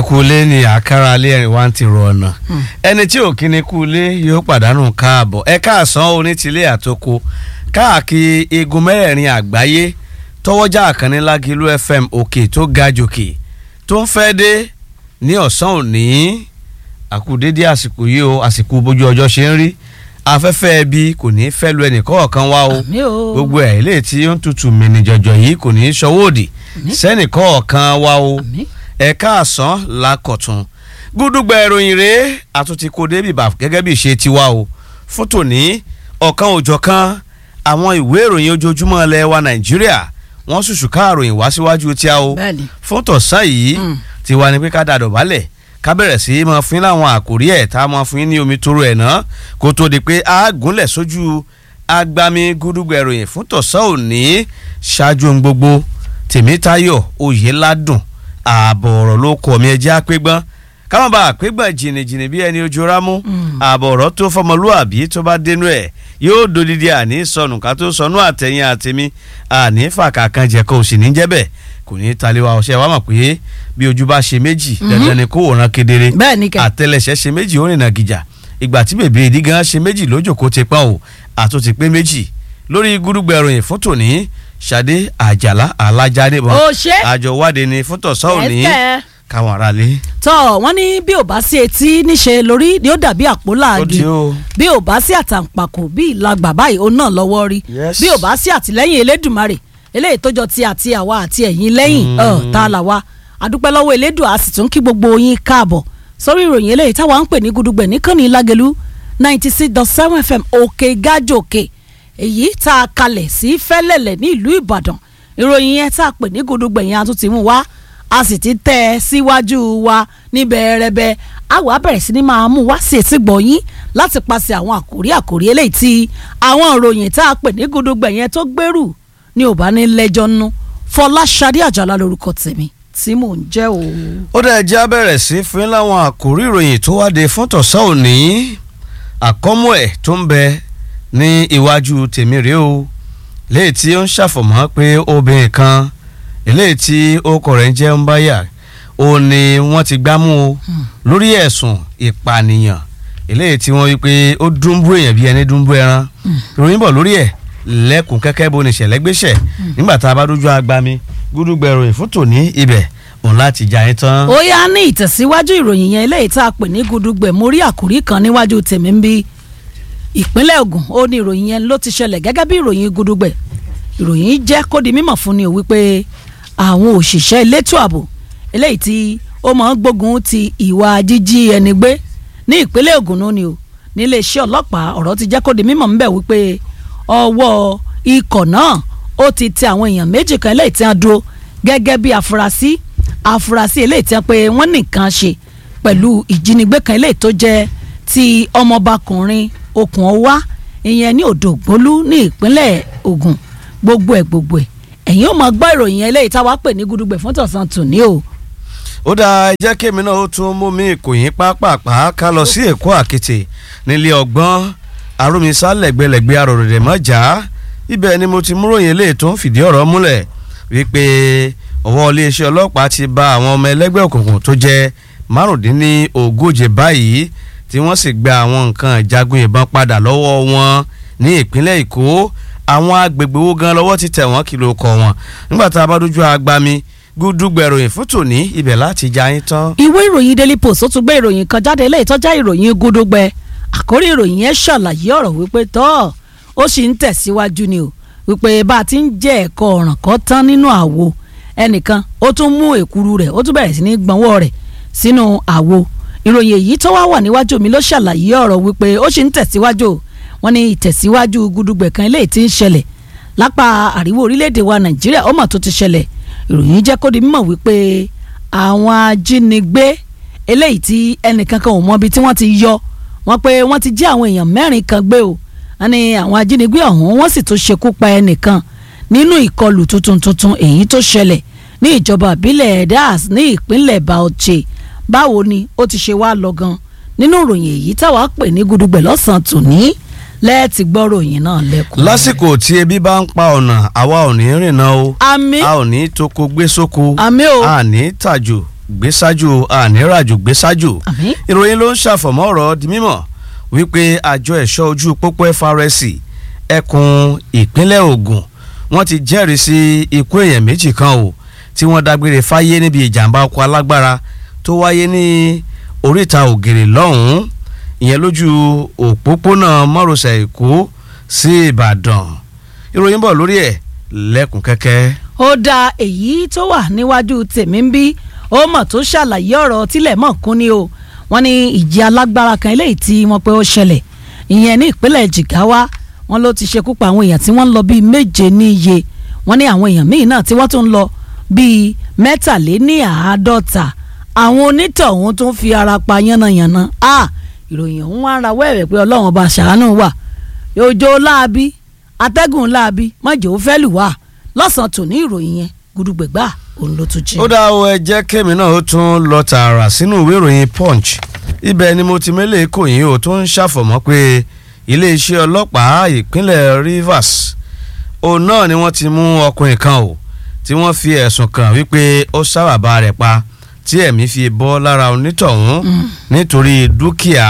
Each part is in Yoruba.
kú ilé ni àkàrà alẹ́ ẹ̀rìn wá ń ti rọ ọ̀nà ẹni tí ò kíni kú ilé yóò pàdánù káàbọ̀ ẹ káàsán onítìlé àtòkò káàkiri igun mẹ́rẹ̀ẹ̀rin àgbáyé tọwọ́jà àkànní lágìlú fm òkè tó ga jòkè tó ń fẹ́ dé ní ọ̀sán òní àkùdédé àsìkò yìí o àsìkò bójú ọjọ́ ṣe ń rí afẹ́fẹ́ ẹbí kò ní í fẹ́ lu ẹnì kọ̀ọ̀kan wá o Àmín o. gbogbo ẹ̀ ilé tí ó ń tutù mìíní jọ̀jọ̀ yìí kò ní í ṣọwọ́ òdì sẹ́nì kọ̀ọ̀kan wá o Àmín. ẹ̀ka àsán lákọ̀tún gúdúgbà ìròyìn rèé àtúntí kò débi bá gẹ́gẹ́ bí ìṣe tiwa o fún tòní ọ̀kan òjọ̀kan àwọn ìwé ìròyìn ojoojúmọ́ ilẹ̀ wa nàìjíríà wọ́n ṣùṣù káàròyìn wá síwájú tí a o Bẹ́ẹ̀ni. fún tọ̀sán yìí Mm. tiwa ni pé ká dàdọ̀ balẹ̀ ká bẹ̀rẹ̀ sí í máa fún yín láwọn àkòrí ẹ̀ tá a máa fún yín ní omi tóró ẹ̀ náà kó tó di pé a gúnlẹ̀ sójú agbami gúdúgbà ìròyìn fún tọ̀sán òní ṣáájú ohun gbogbo tèmítayọ̀ oyèládùn ààbọ̀ ọ̀rọ̀ ló kọ̀ mí ẹjẹ́ àpégbọ́n káwọn bá àpégbọ́n jìnnìjìnnì bí ẹni ojú rámú ààbọ̀ ọ̀rọ̀ tó fọmọlúàbí tó bá dénú ẹ̀ yóò dodidi àní sọnù ká tó sọnù àtẹ̀yìn àtẹ̀mí àní fàkàkàn jẹ́ kó o sì ní jẹ́ bẹ́ẹ̀ kò ní í taliwa ọ̀ṣẹ́ wa mọ̀ pé bí ojú bá ṣe méjì dandan ni kó wòran kedere Bẹ́ẹ̀ ni kẹ̀. àtẹlẹsẹ̀ ṣe méjì ó rìnà gìjà ìgbà tí bèbè ìdí gan ṣe méjì lójòkó ti pọ́n o àtúntì pé méjì lórí gúdúgbà ìròyìn fún tòní ṣadé àjàlá alájáde bọ́n Ó ṣe. àjọ wádìí ni fún tọ̀sán òní Ẹ̀ẹ́sẹ̀. káwọn aráalé. tọ́ wọ́n ní bí ò bá sí etí níṣe lórí ni ó dàbí àpò ó di láàgì o bí ò bá sí àtàǹpàkò bí ìlàgbà báyìí òun náà lọ́wọ́ rí Yes. bí ò bá sí àtìlẹ́yìn elédùnmarè eléyìí tó jọ ti àti àwa àti ẹ̀yin lẹ́yìn ọ̀ tá a là wá adúpẹ́ lọ́wọ́ elédùn a sì tún kí gbogbo yín káàbọ̀ sórí ìròyìn eléyìí táwa ń pè ní gudugbẹ̀ níkànnì lágẹ̀lú ninety six dot seven fm òkè gájòkè èyí tá a kalẹ̀ sí fẹ́lẹ̀lẹ̀ ní ìlú ìbàdàn ìròyìn yẹn tá a pè ní gudugbẹ̀ yẹn a tún ti mú wá a sì ti tẹ́ ẹ síwájú wa níbẹ̀ rẹ̀bẹ̀ a wà bẹ̀rẹ̀ sí ni máa mú wá sí etí gbọ̀nyín láti paṣẹ àwọn àkòrí àkòrí eléyìí tí àwọn ìròyìn tá a pè ní gudugbẹ̀ yẹn tó gbèrú ní ò bá ní lẹ́jọ́ nú Fọláṣadé Àjàlá lórúkọ tèmi tí mò ń jẹ́ o. ó dẹ̀ já bẹ̀rẹ̀ sí fún yín láwọn àkòrí ìròyìn tó wáde fún tọ̀sán òní àkọ́mú ẹ̀ tó ń bẹ ní iwájú tèmi rèé o léyìí tí ó ń ṣàfọ̀mọ́ pé obìnrin kan eléyìí tí orúkọ rẹ̀ ń jẹ́ ń báyà ó ní wọ́n ti gbámú o lórí ẹ̀sùn ìpànìyàn eléyìí tí wọ́n wí pé ó dúnbú èèyàn bí ẹni dúnbú ẹran ìròyìn bọ̀ lórí ẹ̀ lẹ́kùn kẹ́kẹ́ bó ni ìṣẹ̀lẹ̀ gbéṣẹ̀ nígbà tá a bá dójú agbami gúdúgbẹ̀rọ ìfúntò ní ibẹ̀ òun láti jà yín tán. ó yá ní ìtẹ̀síwájú ìròyìn yẹn eléyìí tá a pè ní gudugbẹ̀ mo rí àkòrí kan níwájú tèmi ń bí ìpínlẹ̀ Ògùn ó ní ìròyìn yẹn ló ti ṣẹlẹ̀ gẹ́gẹ́ bí ìròyìn gudugbẹ̀ ìròyìn jẹ́ kó di mímọ̀ fún ni o wípé àwọn òṣìṣẹ́ elétò ààbò eléyìí tí ó máa ń gbógun ti ìwà jíjí ẹni gbé ní ìpínlẹ̀ Ògùn náà ni o níléeṣẹ́ ọlọ́pàá ọ̀rọ̀ ti jẹ́ kó di mímọ̀ ńbẹ̀ wípé ọwọ́ ikọ̀ náà ó ti tẹ àwọn èèyàn méjì kan eléyìí tí wọ́n dúró gẹ́gẹ́ bí afurasí afurasí eléyìí tí wọ́n pé wọ́n nìkan ṣe pẹ̀lú ìjínigbé kan eléyìí tó jẹ́ ti ọmọbakùnrin okùn ọwá ìyẹn ní odò ògbólú ní ìpínlẹ̀ Ògùn gbogbo ẹ̀ gbogbo ẹ̀ ẹ̀yin ò máa gbọ́ ìròyìn eléyìí táwa pè ní gudugbẹ̀ fún tọ̀sán tòní o. ó dáa jẹ́ kémi náà ó tún mú mi ìkòyín pápápá ká lọ sí èkó àkété nílé ọgbọ́n arúmisá lẹ́gbẹ̀lẹ́gbẹ̀ arọ̀rẹ̀dẹ̀ mọ́jà ibẹ̀ ni mo ti múròyìn eléyìí tó ń fìdí ọ̀rọ̀ múlẹ̀ wípé ọwọ́ iléeṣẹ́ ọlọ́pàá ti bá àwọn ọmọ ẹlẹ́gbẹ́ òkùnkùn tó jẹ́ márùndínlógóje báyìí tí wọ́n sì gba àwọn nǹkan ìjagun ìbọn padà lọ́wọ́ wọn ní ìpínlẹ̀ èkó àwọn agbègbè wo gan lọ́wọ́ ti tẹ̀ wọ́n kìlọ̀ kọ̀ wọ́n nígbà tá a bá dójú agbami gúdúgbẹ̀ròyìn fún tòní ibẹ̀ láti já yín tán. ìwé ìròyìn daily post ó tún gbé ìròyìn kan jáde ilé ìtọ́já ìròyìn gudugbẹ àkórí ìròyìn yẹn ṣàlàyé ọ̀rọ̀ wípé tọ́ ó sì ń tẹ̀síwájú ni o wípé bá a ti ń jẹ́ ẹ̀kọ́ ọ̀ràn kan tán nínú àwo ẹnìkan ó tún mú èkuru rẹ̀ ó tún bẹ̀rẹ̀ sí ní gbọ̀nwọ́ rẹ̀ sínú àwo ìròyìn èyí tó wá wà níwájú mi ló ṣàlàyé ọ̀rọ̀ wípé ó sì ń tẹ̀síwájú o. wọ́n ní ìtẹ̀síwájú gudugbẹ̀ kan eléyìí tí ń ṣẹlẹ̀ lápá àríwá orílẹ̀-èdè wa nàìjíríà ó mà tó ti ṣẹlẹ̀ ìròyìn jẹ́ kó di mímọ̀ wípé àwọn ajínigbé eléyìí tí ẹnìkan kan ò mọ ibi tí wọ́n ti yọ wọ́n pé wọ́n ti jí àwọn èèyàn mẹ́rin kan gbé o wọ́n ní àwọn ajínigbé ọ̀hún wọ́n sì tún ṣekú pa ẹnìkan nínú ìkọlù tuntun tuntun èyí tó ṣẹlẹ̀ ní ìjọba ìbílẹ̀ das ní ìpínlẹ̀ Bauchi báwo ni ó ti ṣe wá lọ gan nínú ìròyìn èyí táwa pè ní gudugbẹ̀ lọ́sàn-án tòní lẹ́ẹ̀tì gbọ́ ròyìn náà lẹ́kùn. lásìkò tí ebi bá ń pa ọ̀nà àwa ò ní rìnnà o àmì a ò ní toko gbé sóko àmì o a ní tàjò gbésájò àníràjò gbésájò àmín ìròyìn ló ń ṣàfọ̀mọ́ ọ̀rọ̀ di mímọ̀ wípé àjọ ẹ̀ṣọ́ ojú pópó FRSC ẹkùn ìpínlẹ̀ Ògùn wọ́n ti jẹ́rìí sí ikú èèyàn méjì kan o tí wọ́n dágbére fáyé níbi ìjàmbá ọkọ̀ alágbára tó wáyé ní oríta ògèrè lọ́hùn-ún ìyẹn lójú òpópónà márosẹ̀ Èkó sí Ìbàdàn ìròyìn bọ̀ lórí ẹ̀ lẹ́kùn kẹ́kẹ́. ó da èyí tó wà níwájú tèmi ń bí ó mọ̀ tó ṣàlàyé ọ̀rọ̀ tílẹ̀ mọ̀ kún ni o wọ́n ní ìjì alágbára kan eléyìí tí wọ́n pé ó ṣẹlẹ̀ ìyẹn ní ìpínlẹ̀ Jigawa wọ́n ló ti ṣekú pa àwọn èèyàn tí wọ́n ń lọ bíi méje níye wọ́n ní àwọn èèyàn míì náà tí wọ́n tún ń lọ bíi mẹ́tàléníàádọ́ta àwọn onítọ̀hún tún fi ara pa yánnayànna a ìròyìn ọ̀hún wá ń rawọ́ ẹ̀rẹ̀ pé ọlọ́run ọba ṣàánú wà òjò láabi atẹ́gùn láabi mọ̀jẹ̀ ó fẹ́ lù wá lọ́sàn-án tòní ìròyìn yẹn gudugbẹ̀gbà òun ló tún jí. ó dá o ẹ jẹ́ kémi náà ó tún lọ tààrà sínú ìwé ìròyìn punch ibẹ̀ ni mo ti mélé kò yín o tó ń ṣàfọ̀mọ́ pé iléeṣẹ́ ọlọ́pàá ìpínlẹ̀ Rivers òun náà ni wọ́n ti mú ọkùnrin kan o tí wọ́n fi ẹ̀sùn kàn wípé ó sábàbà rẹ̀ pa tí ẹ̀mí fi bọ́ lára onítọ̀hún nítorí dúkìá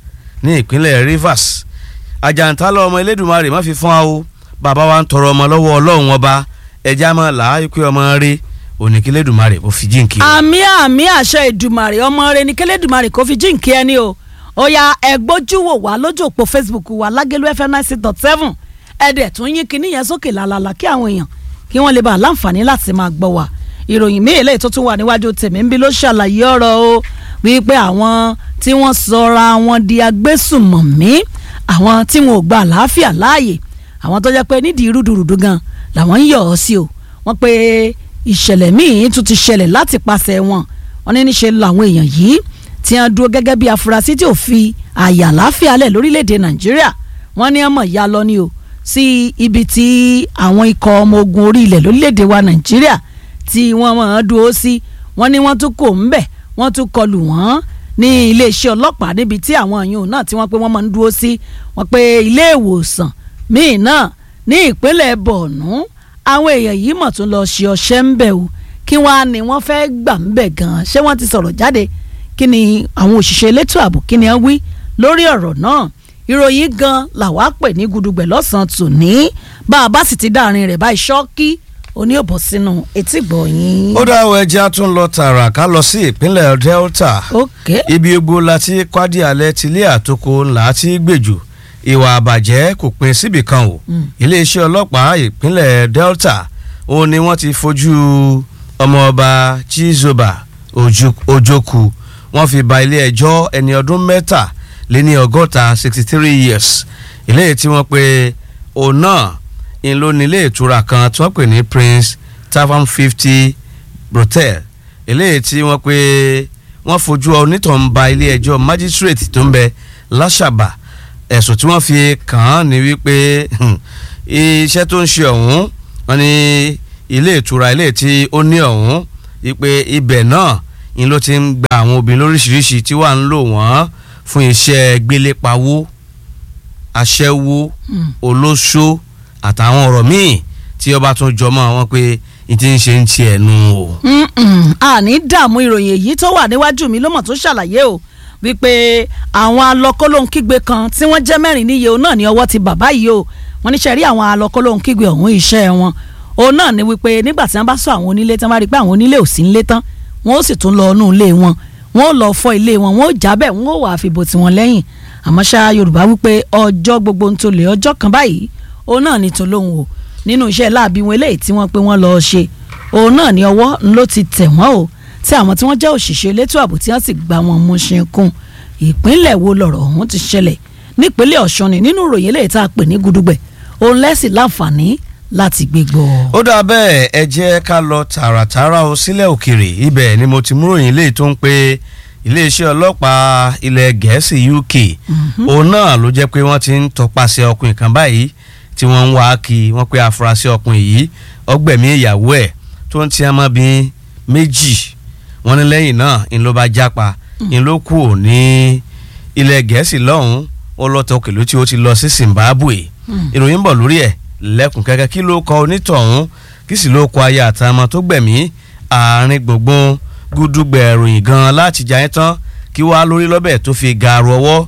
ní ìpínlẹ̀ Rivers àjàǹtálọ̀ ọmọ Elédùmarè má fi fún wa o bàbá wa ń tọrọ ọmọ lọ́wọ́ Ọlọ́run ọba ẹja máa là á pé ọmọ rí oníkílẹ̀dùmarè kò fi jíǹkì. àmì àmì àṣẹ ìdùmarè ọmọ rẹ ní kẹlẹ́dùmarè kò fi jíǹkí ẹni o ó ya ẹgbójú wò wá lójú òpó Facebook wa lágẹ̀lú fm nine six dot seven ẹ̀dẹ̀ tún yín kinní yẹn sókè làlàlà kí àwọn èèyàn kí wọ́n lè bá a láǹfààní láti máa gbọ́ wa ìròyìn míì eléyìí tó tún wà níwájú tèmi ń bí ló ṣàlàyé ọ̀rọ̀ o wípé àwọn tí wọ́n sọra wọn di agbésùmọ̀mí àwọn tí wọn ò gba àlàáfíà láàyè àwọn tó jẹ́ pé nídìí rúdurùdu gan làwọn ń yọ̀ ọ́ sí o wọ́n pé ìṣẹ̀lẹ̀ míì tún ti ṣẹlẹ̀ láti pàṣẹ wọn wọ́n ní níṣe làwọn èèyàn yìí tí wọ́n dúró gẹ́gẹ́ bí afurasí tí ò fi àyè àlàáfíà lẹ̀ lórílẹ̀‐èdè nàìjíríà wọ́n ní ọmọ ìyá lọ ni o sí ibi tí àwọn ikọ̀ ọmọ ogun orí ilẹ̀ lórílẹ̀‐èdè wa nàìjíríà tí wọ́n máa dúró sí wọ́n ní wọ́n tún kò ń bẹ̀ wọ́n tún kọlù wọ́n ní iléeṣẹ́ ọlọ́pàá níbi tí àwọn èèyàn náà tí wọ́n pé wọ́n máa ń dúró sí wọ́n pé ilé ìwòsàn míì náà ní ìpínlẹ̀ bọ̀ọ̀nù àwọn èèyàn yìí mọ̀ tún lọ ṣe ọṣẹ́ ń bẹ̀ o kí wọ́n á ní wọ́n fẹ́ gbà ń bẹ̀ gan-an ṣé wọ́n ti sọ̀rọ̀ jáde kí ni àwọn òṣìṣẹ́ elétò ààbò kí ni wọ́n wí lórí ọ̀rọ̀ náà ìròyìn gan làwa pè ní gudugbẹ̀ lọ́sàn-án tòní bá a bá sì ti dáàrin rẹ̀ báyìí ṣọ́ọ́kì oní òbò sínú etí gbọ̀nyìn. ó dá àwọn ẹja tún lọ tààrà ká lọ sí ìpínlẹ̀ Delta ok ibi gbogbo láti kwádìí alẹ́ tilé àtòkò ńlá tí gbèjò ìwà àbàjẹ́ kò pin síbì kan o iléeṣẹ́ ọlọ́pàá ìpínlẹ̀ Delta ó ní wọ́n ti fojú ọmọọba Chizoba Ojoku wọ́n fi ba ilé ẹjọ́ ẹni ọdún mẹ́ta lé ní ọgọ́ta sixty three years ilé tí wọ́n pe òun náà ń lò ní ilé ìtura kan tí wọ́n pè ní Prince Tavern fifty brothel ilé tí wọ́n pe wọ́n fojú onítàn ba ilé ẹjọ́ magistrate tó ń bẹ láṣàbà ẹ̀sùn tí wọ́n fi kàn án ní wípé iṣẹ́ tó ń ṣe ọ̀hún wọ́n ní ilé ìtura ilé tí ó ní ọ̀hún wípé ibẹ̀ náà ni ló ti ń gba àwọn obìnrin lóríṣiríṣi tí wàá ń lò wọ́n fún iṣẹ́ gbélépawó aṣẹ́wó olóṣó àtàwọn ọ̀rọ̀ míì tí ọba tún jọmọ́ wọn pé n ti ń ṣe ń tiẹ̀ nu o. àní dààmú ìròyìn èyí tó wà níwájú mi ló mọ̀ tó ṣàlàyé o wípé àwọn alọ́kọ́lóhùn kígbe kan tí wọ́n jẹ́ mẹ́rin níye òun náà ní ọwọ́ ti bàbá yìí o wọ́n ní sẹ́rí àwọn alọ́kọ́lóhùn kígbe ọ̀hún iṣẹ́ wọn òun náà ní wípé nígbà tí wọ́n bá sọ àwọn onílé tí wọ́n bá rí i pé àwọn onílé ò sí nílé tán wọ́n ó sì tún lọ inú ilé wọn wọ́n ó lọ fọ́ ilé wọn wọ́n ó jábẹ̀ wọ́n ó wà fìbò tiwọn lẹ́yìn àmọ́ ṣá Yorùbá wípé ọjọ́ gbogbo ń tolè ọjọ́ kan báyìí òun náà ní tolóhùn o nínú iṣẹ́ láàbí wọn eléyìí tí wọ́n pé wọ́n lọ ṣe òun náà ní ọwọ́ ló ti tẹ̀ wọ́n o tí àwọn tí wọ́n jẹ́ òṣìṣẹ́ elétò ààbò tí wọ́n sì gba wọn mú ṣe kún ìpínlẹ̀ wo lọ̀rọ̀ ọ̀hún ti ṣẹlẹ̀ nípínlẹ̀ Ọ̀ṣun ni nínú ìròyìn eléyìí tá a pè ní gudugbẹ̀ òun lẹ́sìn láǹfààní láti gbé gbọ́. ó dà bẹ́ẹ̀ ẹ jẹ́ ká lọ tààràtààrà o sílẹ̀ òkèrè ibẹ̀ ni mo ti mú ròyìn léyìí tó ń pe iléeṣẹ́ ọlọ́pàá ilẹ̀ gẹ̀ẹ́sì UK òun náà ló jẹ́ pé wọ́n ti ń tọpasẹ̀ ọkùnrin kan báyìí tí wọ́n ń wá kí wọ́n pe afurasí ọkùnrin yìí ọgbẹ̀mí ìyàwó ẹ̀ tó ń ti ọmọbìnrin méjì wọ́n ní lẹ́yìn náà ń ló bá jápa ń ló kù ní ilẹ̀ gẹ̀ẹ́sì lọ́hùn-ún ó lọ́tọ̀ òkèlú tí ó ti lọ sí Zimbabwe ìròyìn ń bọ̀ lórí ẹ̀ lẹ́kùn kẹ́kẹ́ kí ló kọ onítọ̀hún kí sì ló kọ aya àtàmọ́ tó gbẹ̀mí àárín gbùngbùn gúdúgbẹ̀ ìròyìn gan láti jà yẹn tán kí wàá lórí lọ́bẹ̀ tó fi gaaru ọwọ́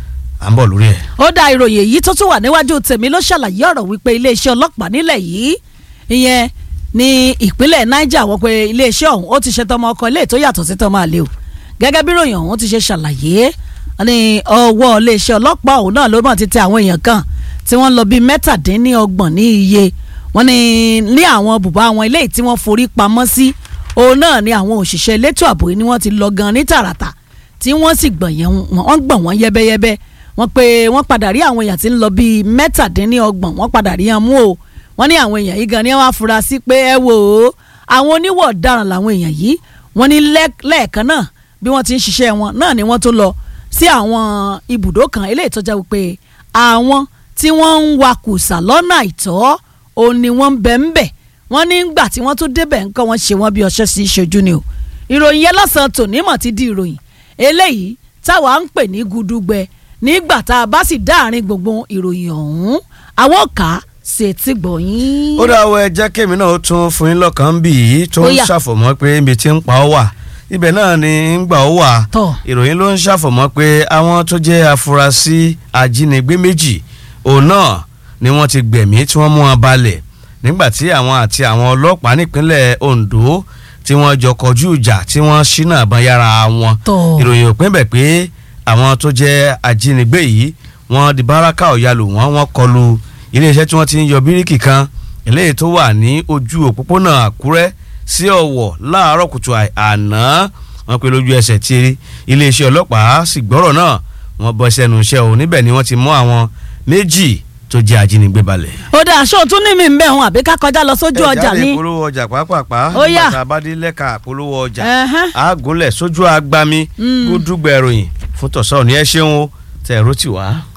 à ń bọ̀ lórí ẹ̀. ó dá ìròyìn èyí tó tún wà níwájú tèmi ló ṣàlàyé ọ̀rọ̀ wípé iléeṣẹ́ ọlọ́pàá nílẹ̀ yìí ìyẹn ní ìpínlẹ̀ Niger wọ́n pé iléeṣẹ́ ọ̀hún ó ti ṣe tọmọ ọkọ ilé tó yàtọ̀ sí tọmọ àlè o gẹ́gẹ́ bí ìròyìn ọ̀hún ti ṣe ṣàlàyé ní ọwọ́ iléeṣẹ́ ọlọ́pàá ọ̀hún náà ló mọ̀ ti tẹ àwọn èèyàn kan tí wọ́n lọ bíi mẹ́tàdínníọgbọ̀n ní iye wọ́n ní ní àwọn bùbá àwọn ilé tí wọ́n forí pamọ́ sí òun náà ni àwọn òṣìṣẹ́ elétò ààbò yìí ni wọ́n ti lọ gan ní tààràtà tí wọ́n sì gbọ̀n yẹn wọ́n gbọ̀n wọ́n yẹ́bẹ́yẹ́bẹ́ wọ́n pé wọ́n padà rí àwọn èèyàn tí ń lọ bíi mẹ́tàdínníọgbọ̀n wọ́n padà rí wọn mú o wọ́n ní àwọn èèyàn yìí gan ni wọ́n á fura sí pé ẹ wò ó àwọn oníwọ̀ ọ̀daràn làwọn èèyàn yìí wọ́n ní lẹ́ẹ̀kan náà bí wọ́n ti ń ṣiṣẹ́ wọn náà ni wọ́n tó lọ sí àwọn ibùdó kan eléyìí tó jẹ́ wípé àwọn tí wọ́n ń wakùsà lọ́nà àìtọ́ òun ni wọ́n ń bẹ̀ ń bẹ̀ wọ́n ní gbà tí wọ́n tún débẹ̀ nǹkan wọ́n ṣe wọ́n bí ọṣẹ́ sí ìṣojú ni o ìròyìn yẹn lọ́sàn-án tòní mọ̀ ti di ìròyìn eléyìí táwa ń pè ní gudugbẹ nígbà tá a bá sì dáàrin gbogbo ìròyìn ọ̀hún àwọn kà á ṣe ti gbọ̀yìn. ó dáwọ́ ẹ jẹ́ kémi náà ó tún fún yín lọ́kàn bí yìí tó ń ṣàfọ̀mọ́ pé ibi tí ń pa ọ́ wà ibẹ̀ náà ni ń gbà ó wà ìròyìn ló ń ṣàfọ̀mọ́ pé àwọn tó jẹ́ afurasí ajínigbé méjì òun náà ni wọ́n ti gbẹ̀mí tí wọ́n mú wọn balẹ̀ nígbà tí àwọn àti àwọn ọlọ́pàá nípínlẹ̀ Ondo tí wọ́n jọ kọjú ìjà tí wọ́n ṣínà àbọ̀n yára wọn ìròyìn ò pín bẹ̀ pé àwọn tó jẹ́ ajínigbé yìí wọ́n di báràkà ọ̀yàlò wọn wọ́n kọlu iléeṣẹ́ tí wọ́n ti ń yọ bíríkì kan eléyìí tó wà ní ojú òpópónà Àkúrẹ́ sí Ọ̀wọ̀ láàárọ̀ kùtù àná wọ́n pe lójú ẹsẹ̀ tí iléeṣẹ́ ọlọ́pàá sì gbọ́rọ̀ náà wọ́n bọ́ sẹ́nu iṣẹ́ o níbẹ̀ ni wọ́n ti mú àwọn méjì tó jẹ́ ajínigbé balẹ̀. ó dà aṣọ tún ní mi ń bẹ̀ hàn àbí ká kọjá lọ sójú ọjà ní. ẹ jáde polówó ọjà pàápàá Ó yá. nígbà tá a bá dé lẹ́ka polówó ọjà Ẹhẹ́n. àgúnlẹ̀ sójú agbami gúdúgbẹ̀ròyìn fún tọ̀sán ní ẹ ṣeun o tẹ̀ ẹ̀rọ tì wá.